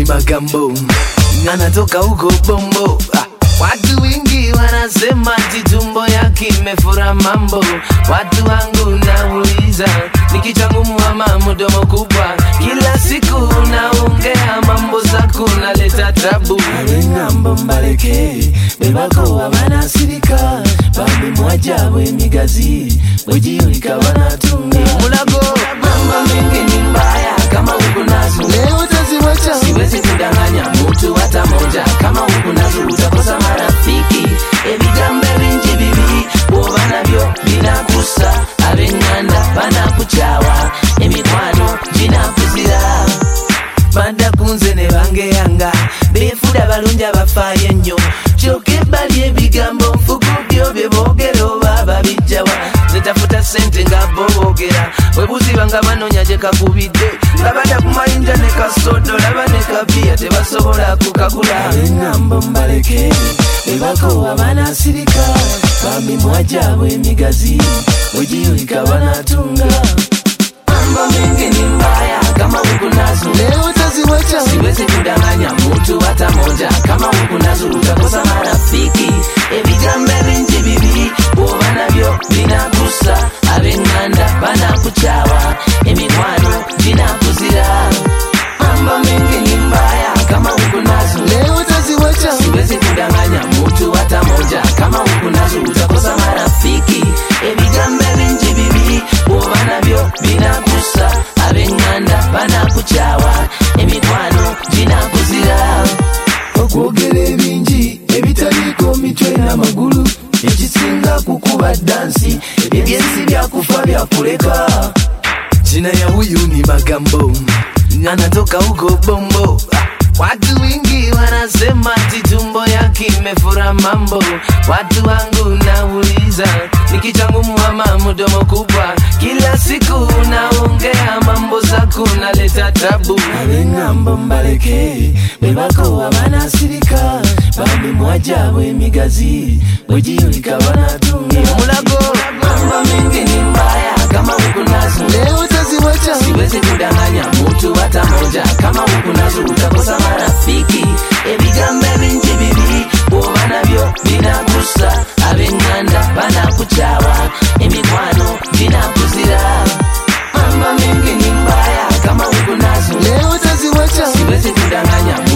magambo anatoka huko bombo ah. Watu wengi wanasema ati tumbo yake imefura mambo. Watu wangu nauliza, ni kichwa ngumu ama mdomo kubwa? Kila siku unaongea mambo zako, naleta tabu. abeng'ambo mbaleke bebako abanasirika bambi mwajabu emigazi bwegiyulika banatunga Mulago mambo mengi ni mbaya, kama uko nazo leo taziwacha siwezi kudanganya mtu hata moja. Kama uko nazo utakosa marafiki. Ebigambo ebingi bibi bwoba nabyo binakusa, abeng'anda banakucawa, emikwano ginakuzira badda kunze ne bangeyanga beefuda balungi abafaayo ennyo kyokka ebbali ebigambo nfugu byo bye boogera oba babijjawa zetafuta sente nga bo boogera webuziba nga banoonya gye kakubidde nga badda ku mayinja ne kasodo laba ne kabiya tebasobola kukagula abeng'ambo mbaleke bebako abanasirika bambi mwajabu emigazi bwegiyulika banatunga mambo mengi ni mbaya kama uko nazo leo taziwacha siwezi kudanganya mtu hata moja kama uko nazo utakosa marafiki ebigambo ebingi bibi bwoba nabyo binakusa abeng'anda banakucawa emikwano ginakuzira mambo mengi ni mbaya kama uko nazo leo taziwacha siwezi kudanganya mtu hata moja kama uko nazo utakosa marafiki ebigambo ebingi bibi bwoba nabyo binakusa abeng'anda banakucawa emikwano ginakuzira okwogera ebingi ebitaliiko mitwe n'amagulu ekisinga kukuba dansi ebyensi byakufa byakuleka Jina ya huyu ni Magambo, anatoka huko Bombo. Ah, Watu wengi wanasema ati tumbo yake imefura mambo. Watu wangu nauliza, ni kichwa ngumu ama mdomo kubwa? Kila siku unaongea mambo zako, naleta tabu. abeng'ambo mbaleke bebako abanasirika bambi mwajabu emigazi bwegiyulika banatunga Mulago mambo mengi ni mbaya, kama uko nazo leo taziwacha siwezi kudanganya mtu hata moja kama uko nazo utakosa marafiki ebigambo ebingi bibi bwoba nabyo binakusa abeng'anda banakucawa emikwano ginakuzira mambo mengi ni mbaya kama uko nazo leo taziwacha siwezi kudanganya